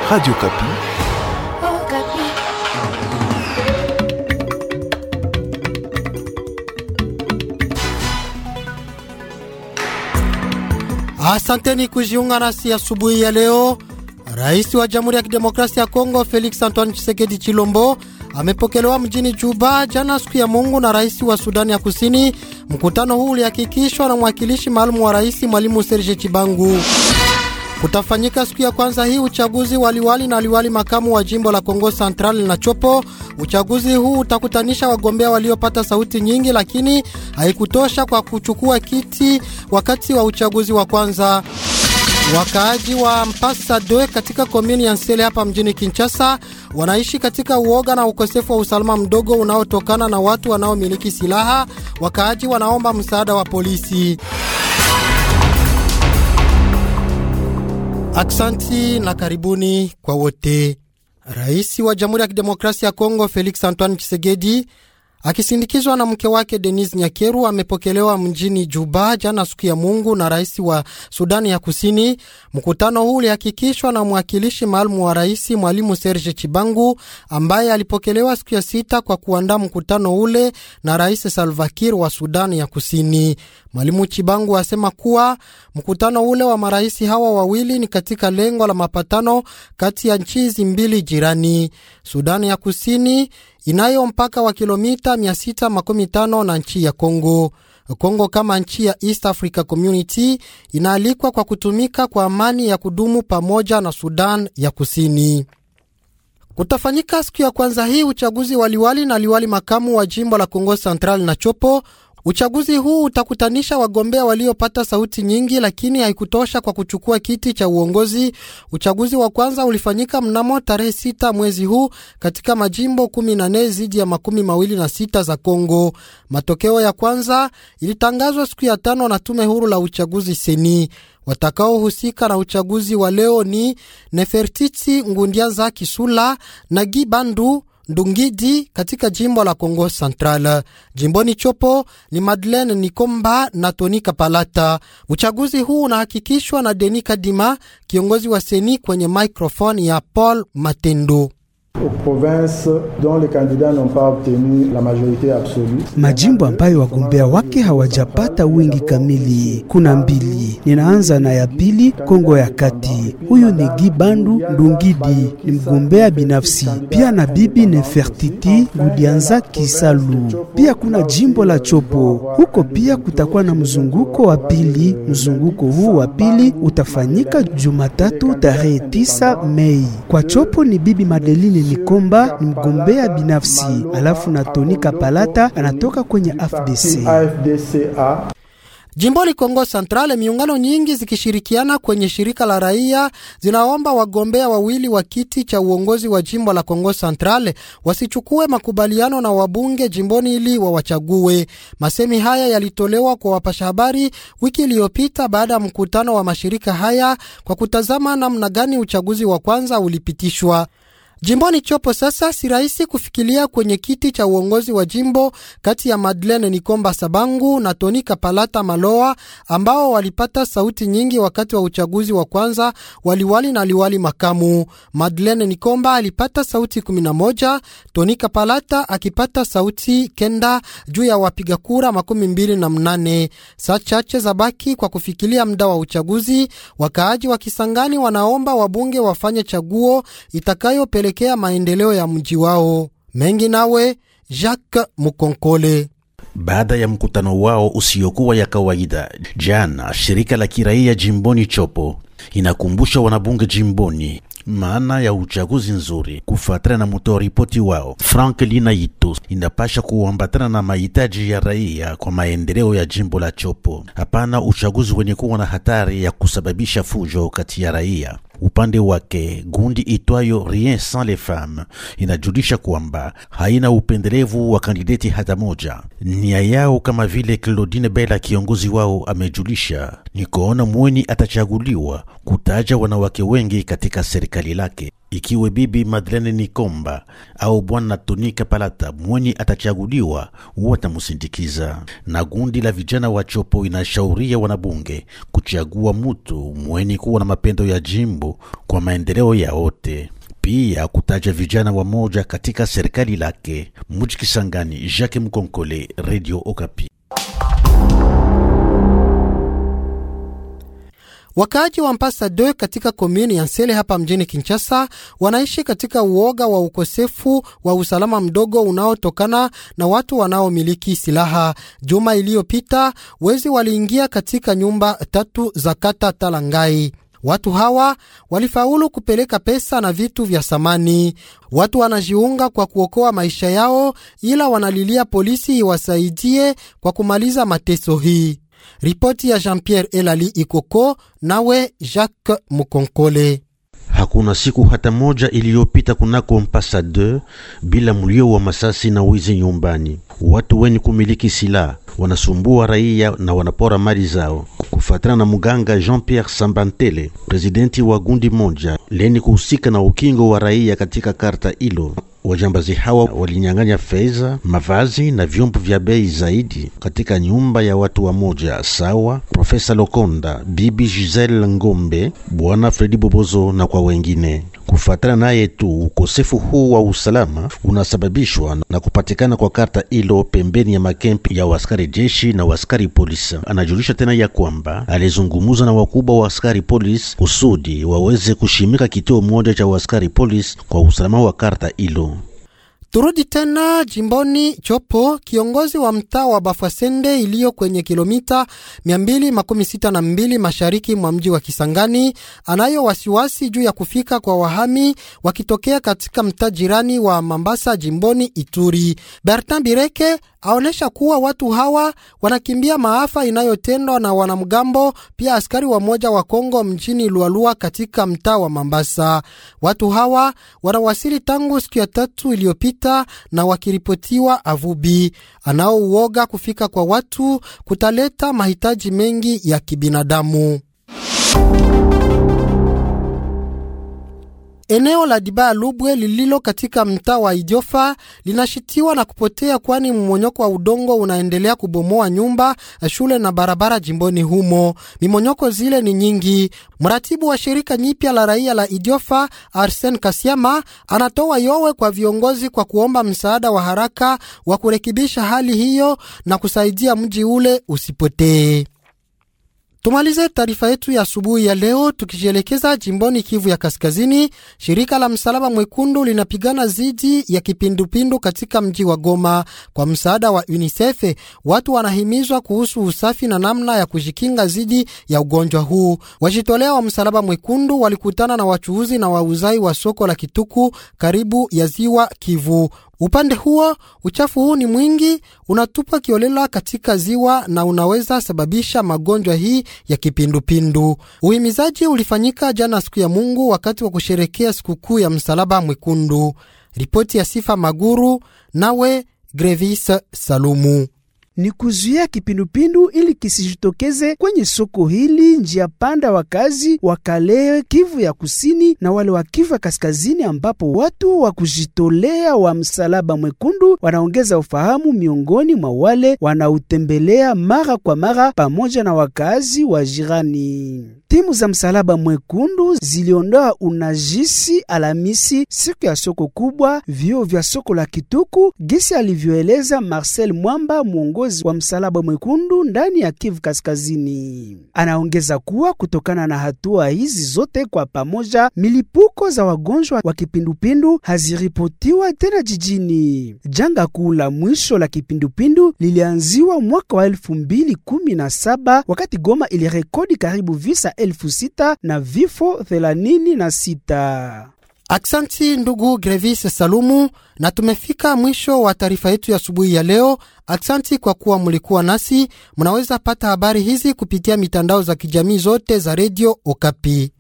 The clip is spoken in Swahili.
Radio Kapi. Oh, Kapi. Asanteni kujiunga nasi asubuhi ya leo. Rais wa Jamhuri ya Kidemokrasia ya Kongo Felix Antoine Tshisekedi Chilombo amepokelewa mjini Juba jana siku ya Mungu na rais wa Sudani ya Kusini. Mkutano huu ulihakikishwa na mwakilishi maalum wa rais Mwalimu Serge Chibangu. Kutafanyika siku ya kwanza hii uchaguzi waliwali na liwali makamu wa jimbo la Kongo Central na Chopo. Uchaguzi huu utakutanisha wagombea waliopata sauti nyingi, lakini haikutosha kwa kuchukua kiti wakati wa uchaguzi wa kwanza. Wakaaji wa Mpasa Doe katika komini ya Nsele hapa mjini Kinshasa wanaishi katika uoga na ukosefu wa usalama mdogo unaotokana na watu wanaomiliki silaha. Wakaaji wanaomba msaada wa polisi. Aksanti na karibuni kwa wote. Rais wa Jamhuri ya Kidemokrasia ya Kongo Felix Antoine Tshisekedi akisindikizwa na mke wake Denis Nyakeru amepokelewa mjini Juba jana siku ya Mungu na rais wa Sudani ya Kusini. Mkutano huu ulihakikishwa na mwakilishi maalum wa rais Mwalimu Serge Chibangu ambaye alipokelewa siku ya sita kwa kuandaa mkutano ule na rais Salva Kiir wa Sudani ya Kusini. Mwalimu Chibangu asema kuwa mkutano ule wa marais hawa wawili ni katika lengo la mapatano kati ya nchi hizi mbili jirani. Sudani ya Kusini inayo mpaka wa kilomita 615 na nchi ya Kongo. Kongo kama nchi ya East Africa Community inaalikwa kwa kutumika kwa amani ya kudumu pamoja na Sudan ya Kusini. Kutafanyika siku ya kwanza hii uchaguzi waliwali na liwali makamu wa jimbo la Kongo Central na Chopo. Uchaguzi huu utakutanisha wagombea waliopata sauti nyingi, lakini haikutosha kwa kuchukua kiti cha uongozi. Uchaguzi wa kwanza ulifanyika mnamo tarehe sita mwezi huu katika majimbo kumi na nne zidi ya makumi mawili na sita za Kongo. Matokeo ya kwanza ilitangazwa siku ya tano na tume huru la uchaguzi seni. Watakaohusika na uchaguzi wa leo ni Nefertiti Ngundiaza Kisula na Gibandu Ndungidi katika jimbo la Kongo Central. Jimboni Chopo ni Madeleine Nikomba na Tony Kapalata. Uchaguzi huu unahakikishwa na Denis Kadima, kiongozi wa seni kwenye microphone ya Paul Matendo. Majimbo ambayo wagombea wake hawajapata wingi kamili kuna mbili. Ninaanza na ya pili, Kongo ya Kati. Huyu ni Gibandu Ndungidi, ni mgombea binafsi, pia na bibi Nefertiti Ngudianza Kisalu. Pia kuna jimbo la Chopo, huko pia kutakuwa na mzunguko wa pili. Mzunguko huu wa pili utafanyika Jumatatu tarehe 9 Mei. Kwa Chopo ni bibi Madeline Nikomba ni mgombea binafsi, alafu na Tony Kapalata anatoka kwenye AFDC. Jimboni Kongo Central, miungano nyingi zikishirikiana kwenye shirika la raia zinaomba wagombea wawili wa kiti cha uongozi wa jimbo la Kongo Central wasichukue makubaliano na wabunge jimboni ili wawachague. Masemi haya yalitolewa kwa wapasha habari wiki iliyopita baada ya mkutano wa mashirika haya kwa kutazama namna gani uchaguzi wa kwanza ulipitishwa. Jimboni Chopo sasa si rahisi kufikilia kwenye kiti cha uongozi wa jimbo kati ya Madeleine Nikomba Sabangu na Tony Kapalata Maloa ambao walipata sauti nyingi wakati wa uchaguzi wa kwanza waliwali na liwali makamu. Madeleine Nikomba alipata sauti 11, Tony Kapalata akipata sauti kenda juu ya wapiga kura makumi mbili na mnane. Saa chache za baki kwa kufikilia muda wa uchaguzi, wakaaji wa Kisangani wanaomba wabunge wafanye chaguo itakayo kea maendeleo ya mji wao mengi. Nawe Jacques Mukonkole. Baada ya mkutano wao usiokuwa ya kawaida jana, shirika la kiraia jimboni Chopo inakumbusha wanabunge jimboni maana ya uchaguzi nzuri. Kufuatana na mtoa ripoti wao Frank Linaito, inapasha kuambatana na mahitaji ya raia kwa maendeleo ya jimbo la Chopo, hapana uchaguzi wenye kuwa na hatari ya kusababisha fujo kati ya raia. Upande wake gundi itwayo Rien Sans Les Femmes inajulisha kwamba haina upendelevu wa kandideti hata moja. Nia yao kama vile Claudine Bella kiongozi wao amejulisha ni kuona mweni atachaguliwa kutaja wanawake wengi katika serikali lake. ikiwe bibi Madeleine Nikomba au bwana Tonika Palata mwenye atachaguliwa watamusindikiza. Na gundi la vijana wa Chopo inashauria wanabunge kuchagua mutu mwenye kuwa na mapendo ya jimbo kwa maendeleo ya wote pia kutaja vijana wa moja katika serikali lake. Muji Kisangani, Jacques Mkonkole, Radio Okapi. Wakaaji wa Mpasa 2 katika komuni ya Nsele hapa mjini Kinshasa wanaishi katika uoga wa ukosefu wa usalama mdogo unaotokana na watu wanaomiliki silaha. Juma iliyopita wezi waliingia katika nyumba tatu za kata Talangai. Watu hawa walifaulu kupeleka pesa na vitu vya samani. Watu wanajiunga kwa kuokoa maisha yao, ila wanalilia polisi iwasaidie kwa kumaliza mateso hii. Ripoti ya Jean-Pierre Elali Ikoko nawe Jacques Mukonkole. Hakuna siku hata moja iliyopita kunako Mpasa 2 bila mlio wa masasi na wizi nyumbani. Watu wenye kumiliki silaha wanasumbua raia na wanapora mali zao. Kufuatana na muganga Jean-Pierre Sambantele, presidenti wa gundi moja leni kuhusika na ukingo wa raia katika karta hilo, wajambazi hawa walinyang'anya fedha, mavazi na vyombo vya bei zaidi katika nyumba ya watu wa moja sawa Profesa Lokonda, bibi Giselle Ngombe, bwana Fredi Bobozo na kwa wengine. Kufuatana naye tu, ukosefu huu wa usalama unasababishwa na kupatikana kwa karta hilo pembeni ya makempi ya waskari jeshi na waskari polisi. Anajulisha tena ya kwamba alizungumuza na wakubwa wa askari polisi kusudi waweze kushimika kituo moja cha waskari polisi kwa usalama wa karta hilo. Turudi tena jimboni Chopo. Kiongozi wa mtaa wa Bafwasende iliyo kwenye kilomita 262 mashariki mwa mji wa Kisangani anayo wasiwasi juu ya kufika kwa wahami wakitokea katika mtaa jirani wa Mambasa jimboni Ituri. Bertin Bireke aonesha kuwa watu hawa wanakimbia maafa inayotendwa na wanamgambo, pia askari wa moja wa Kongo mjini Lualua katika mtaa wa Mambasa. Watu hawa wanawasili tangu siku ya tatu iliyopita na wakiripotiwa Avubi. Anaouoga kufika kwa watu kutaleta mahitaji mengi ya kibinadamu. Eneo la Dibaya Lubwe lililo katika mtaa wa Idiofa linashitiwa na kupotea, kwani mmonyoko wa udongo unaendelea kubomoa nyumba, shule na barabara jimboni humo. Mimonyoko zile ni nyingi. Mratibu wa shirika nyipya la raia la Idiofa, Arsen Kasiama, anatoa yowe kwa viongozi kwa kuomba msaada wa haraka wa kurekebisha hali hiyo na kusaidia mji ule usipotee. Tumalize taarifa yetu ya asubuhi ya leo tukijielekeza jimboni Kivu ya Kaskazini. Shirika la Msalaba Mwekundu linapigana dhidi ya kipindupindu katika mji wa Goma. Kwa msaada wa UNICEF, watu wanahimizwa kuhusu usafi na namna ya kujikinga dhidi ya ugonjwa huu. Wajitolea wa Msalaba Mwekundu walikutana na wachuuzi na wauzai wa soko la Kituku karibu ya ziwa Kivu. Upande huo uchafu huu ni mwingi, unatupwa kiolela katika ziwa na unaweza sababisha magonjwa hii ya kipindupindu. Uhimizaji ulifanyika jana siku ya Mungu wakati wa kusherekea sikukuu ya Msalaba Mwekundu. Ripoti ya Sifa Maguru nawe Grevis Salumu ni kuzuia kipindupindu ili kisijitokeze kwenye soko hili. Njia panda wakazi wa Kalehe, Kivu ya kusini na wale wa Kivu ya kaskazini, ambapo watu wa kujitolea wa Msalaba Mwekundu wanaongeza ufahamu miongoni mwa wale wanautembelea mara kwa mara, pamoja na wakazi wa jirani. Timu za Msalaba Mwekundu ziliondoa unajisi Alhamisi, siku ya soko kubwa, vio vya soko la Kituku, gisi alivyoeleza Marcel Mwamba, mwongozi wa Msalaba Mwekundu ndani ya Kivu Kaskazini. Anaongeza kuwa kutokana na hatua hizi zote kwa pamoja, milipuko za wagonjwa wa kipindupindu haziripotiwa tena jijini. Janga kuu la mwisho la kipindupindu lilianziwa mwaka wa elfu mbili kumi na saba wakati Goma ilirekodi karibu visa elfu sita na vifo thelathini na sita. Aksanti ndugu Grevis Salumu, na tumefika mwisho wa taarifa yetu ya asubuhi ya leo. Aksanti kwa kuwa mulikuwa nasi. Mnaweza pata habari hizi kupitia mitandao za kijamii zote za redio Okapi.